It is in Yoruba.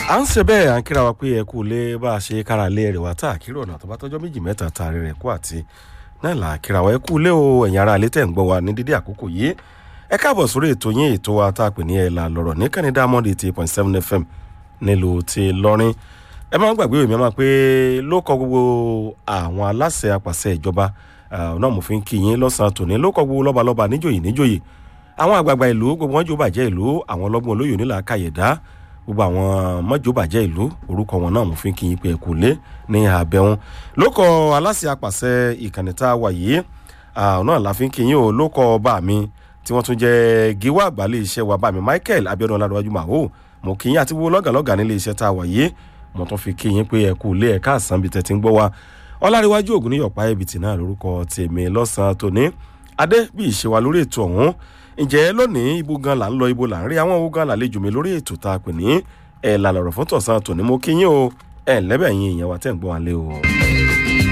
à ń ṣe bẹ́ẹ̀ à ń kíra wa pé ẹ kú lé bá a ṣe kára lé rẹ̀ wá tá a kírò ọ̀nà tó bá tọ́jọ́ méjì mẹ́ta taari rẹ̀ kú àti náà là á kíra wa ẹ kú lé o ẹ̀yin ará ilé tẹ̀ ń gbọ́ wa ní dídí àkókò yìí ẹ káàbọ̀ sórí ètò yín ètò wa tá a pè ní ẹ̀ là lọ́rọ̀ ní kẹ́ni diamond eighty point seven fm nílùú ti lọ́rin ẹ máa ń gbàgbé èmi máa pé ló kọ gbogbo àwọn aláṣẹ apàṣẹ ìjọba náà mo fi ń kí yín lọ́sàn-án tòní ló kọ gbogbo lọ́balọ́ba níjòyè níjòyè àwọn àgbààgbà ìlú gbogbo wọn jò bàjẹ́ ìlú àwọn ọlọ́gbọ́n olóyè onílà kàyẹ̀dá gbogbo àwọn mọ́jò bàjẹ́ ìlú orúkọ wọn náà mo fi ń kí yín pé ẹ̀kú lé ní àbẹ̀wọn ló kọ aláṣẹ apàṣẹ ìkànnì tá a wà yìí náà la fi ń kí yín o ló kọ bá mi tí wọ́n tún jẹ́ gíwá àgbálẹ̀ iṣẹ́ wa bá mi michael abiodun ọládọ́wájú màhó mo kí yín àti gbogbo lọ́gàlọ́gà nílé iṣẹ́ tá a wà yìí mo tún fi kí yín pé ẹ̀kú lé ẹ̀ka àsán bíi tẹ̀tí ń gbọ́ wa ọláríwájú ògùn níyọ̀pá ẹ̀bìtì náà lórúkọ tèmi lọ́sàn-án tòní adé bí ìṣe wa lórí ètò ọ̀hún ǹjẹ́ lónìí ibo gan là ń lọ ibo là ń rí àwọn owó gan làlejò mi lórí ètò tá a pè ní ẹ̀ làlọ́rọ̀ fún tọ̀sán tòní mo kí yín o ẹ̀ lẹ́bẹ̀ yín ìyẹn wa tẹ̀ ń gbọ́ wa lé o.